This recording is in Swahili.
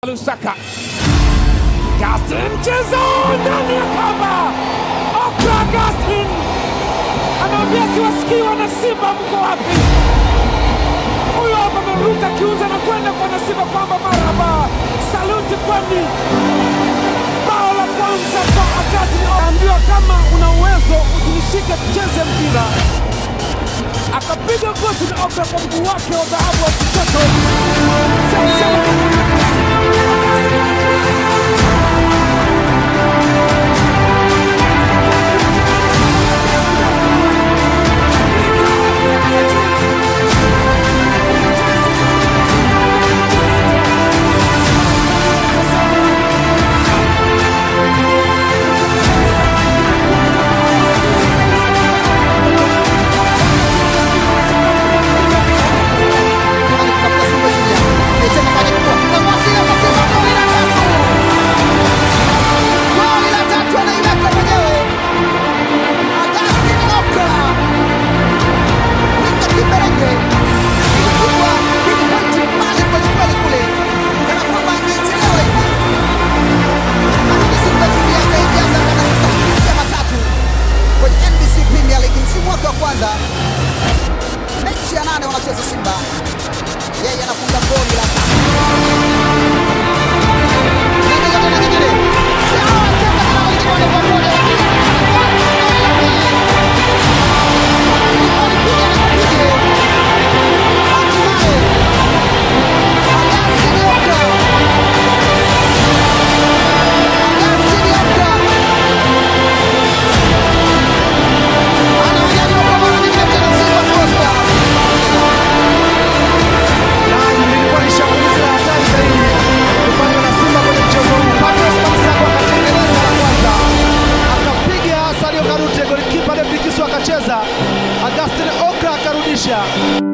Lusaka. Gaston mchezo ndani ya kamba. Okra Gaston anaambia siwasikii wana Simba mko wapi? Huyo hapa ameruka kiuza na kwenda kwa Simba kwamba maraba, saluti kwani bao la kwanza kwa Agasti. Anaambiwa kama una uwezo usinishike, tucheze mpira akapiga gosi na Okra kwa mguu wake wa dhahabu wa kushoto. kwanza mechi ya nane wanacheza Simba, yeye anafunga goli la Agustin Okra akarudisha